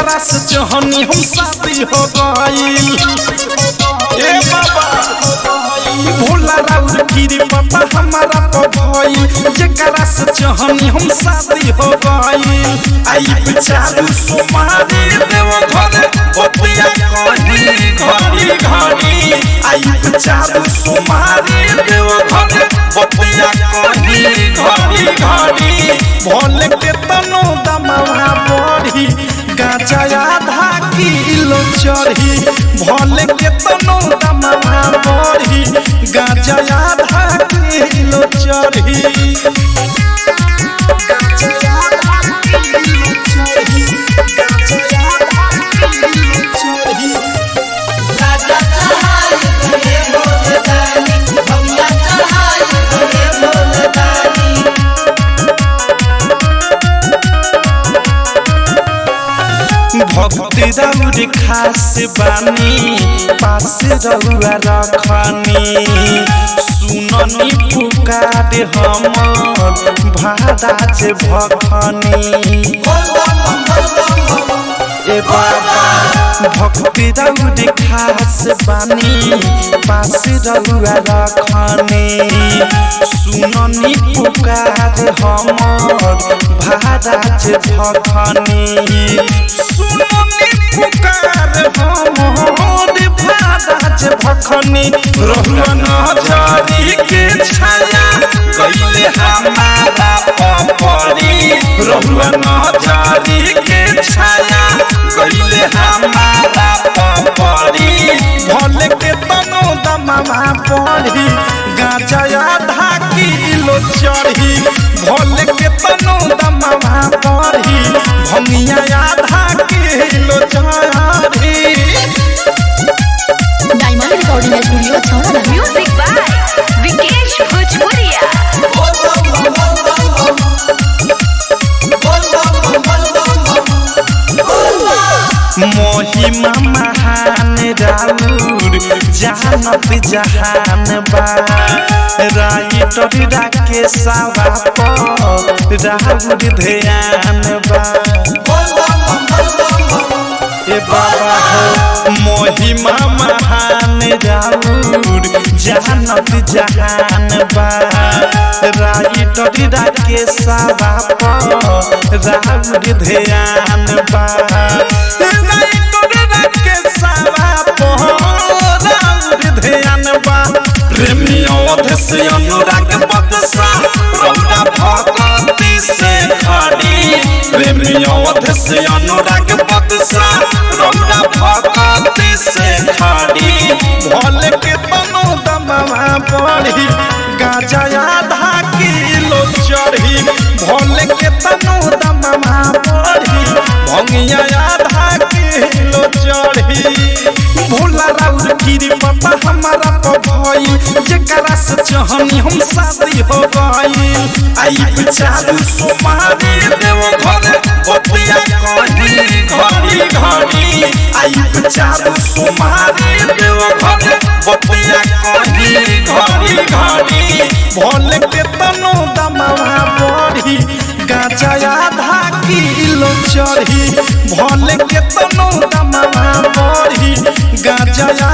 जेकरा से जहनी हम शादी हो गईल ए बाबा भोला राउर गिरी बाबा हमारा पभई जेकरा से जहनी हम शादी हो गईल आई बिचारू सुमारी देव घर बतिया कही घड़ी घड़ी आई बिचारू सुमारी देव घर बतिया कही घड़ी घड़ी भोले के तनो दमवा बढ़ी गाजा आधा किलो चढ़ी भोले के तनो दमवा बढ़ी गाजा आधा किलो चढ़ी गाजा चढ़ाई करे भोले दानी भंगिया चढ़ाई करे भोले दानी भक्ति रौर खास बानी पास रउआ रखनी सुननी पुकार हमर भादाज भखनी बोल बम बम बोल बम बम ए बाबा भक्ति रौर खास बानी पास रउआ रखनी सुननी पुकार हमर भादाज भखनी सुननी पुकार हमर भादाज भखनी रहुआ नजरी के छाया गईले हमारा पपरी रहुआ नजरी के छाया गईले हमारा पपरी भले के तनो दमवा पड़ी गाजा आधा किलो चढ़ी भले के तनो दमवा पड़ी भंगिया आधा किलो चढ़ी डायमंड रिकॉर्डिंग स्टूडियो छौरा Music by Vikesh Bhojpuria. बोल बम बम बोल बम बोल बम बम बोल बम महिमा महान राउर जानत जहान बा राइटर राके सावा पर राउर ध्यान बा बोल बम बोल बम ए बाबा हो महिमा महान राउर जानत जहान बा राइटर राके सावा पर राउर ध्यान बा राइटर राके सावा पर राउर ध्यान बा प्रेमियों से अनुराग बदसा रौदा भगवती से खड़ी प्रेमियों से अनुराग बदसा रौदा भगवती से खड़ी भोले के तनो दमवा पड़ी गाजा आधा किलो चढ़ी भोले के तनो दमवा पड़ी भंगिया आधा किलो चढ़ी भोला राउर गिरी बाबा हमारा पभई जेकरा से जहनी हम शादी हो गईल आई बिचारू सुमारी देव घर बतिया कही घड़ी घड़ी आई बिचारू सुमारी देव घर बतिया कही घड़ी घड़ी भोले के तनो दमवा बढ़ी गाजा आधा किलो चढ़ी भोले के तनो दमवा बढ़ी गाजा